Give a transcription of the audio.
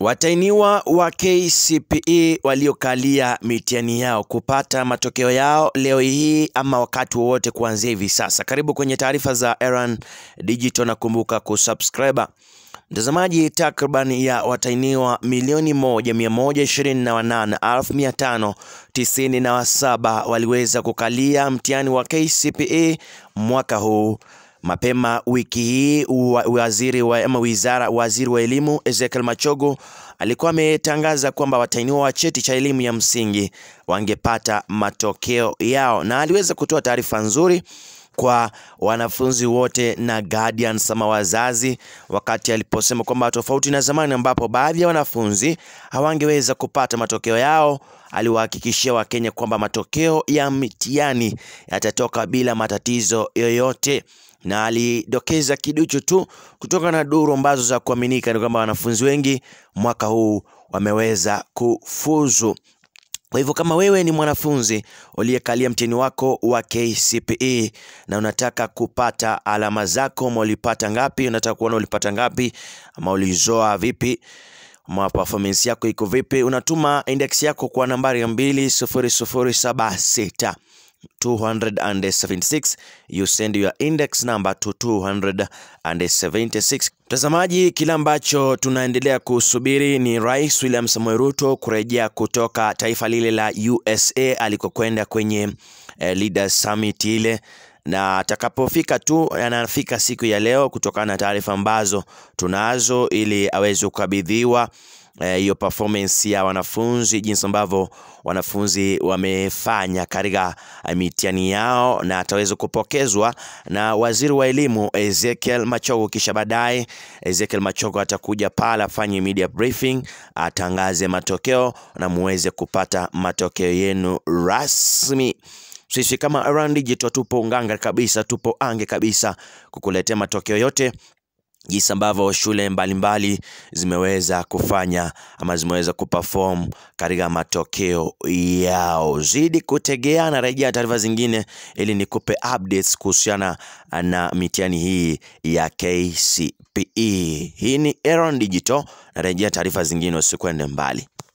Watainiwa wa KCPE waliokalia mitihani yao kupata matokeo yao leo hii ama wakati wowote kuanzia hivi sasa. Karibu kwenye taarifa za Erhan Digital na kumbuka kusubscribe. Mtazamaji, takriban ya watainiwa milioni moja mia moja ishirini na wanane elfu mia tano tisini na saba waliweza kukalia mtihani wa KCPE mwaka huu. Mapema wiki hii waziri wa, ama wizara waziri wa elimu Ezekiel Machogu alikuwa ametangaza kwamba watainiwa wa cheti cha elimu ya msingi wangepata matokeo yao, na aliweza kutoa taarifa nzuri kwa wanafunzi wote na guardians ama wazazi, wakati aliposema kwamba tofauti na zamani ambapo baadhi ya wanafunzi hawangeweza kupata matokeo yao, aliwahakikishia Wakenya kwamba matokeo ya mitihani yatatoka bila matatizo yoyote na alidokeza kiduchu tu kutoka na duru ambazo za kuaminika ni kwamba wanafunzi wengi mwaka huu wameweza kufuzu. Kwa hivyo kama wewe ni mwanafunzi uliyekalia mtihani wako wa KCPE na unataka kupata alama zako, ama ulipata ngapi, unataka kuona ulipata ngapi, ama ulizoa vipi, ama performance yako iko vipi, unatuma index yako kwa nambari ya mbili sufuri sufuri saba sita 276 you send your index number to 276. Mtazamaji, kile ambacho tunaendelea kusubiri ni Rais William Samoei Ruto kurejea kutoka taifa lile la USA alikokwenda kwenye eh, Leaders Summit ile na atakapofika tu anafika siku ya leo, kutokana na taarifa ambazo tunazo, ili aweze kukabidhiwa hiyo eh, performance ya wanafunzi, jinsi ambavyo wanafunzi wamefanya katika mitihani yao, na ataweza kupokezwa na waziri wa elimu Ezekiel Machogu. Kisha baadaye Ezekiel Machogu atakuja pale afanye media briefing, atangaze matokeo na muweze kupata matokeo yenu rasmi. Sisi kama Erhan Digital tupo unganga kabisa, tupo ange kabisa kukuletea matokeo yote jinsi ambavyo shule mbalimbali mbali zimeweza kufanya ama zimeweza kuperform katika matokeo yao. Zidi kutegea na rejea taarifa zingine ili nikupe updates kuhusiana na mitihani hii ya KCPE. Hii ni Erhan Digital na rejea taarifa zingine, usikwende mbali.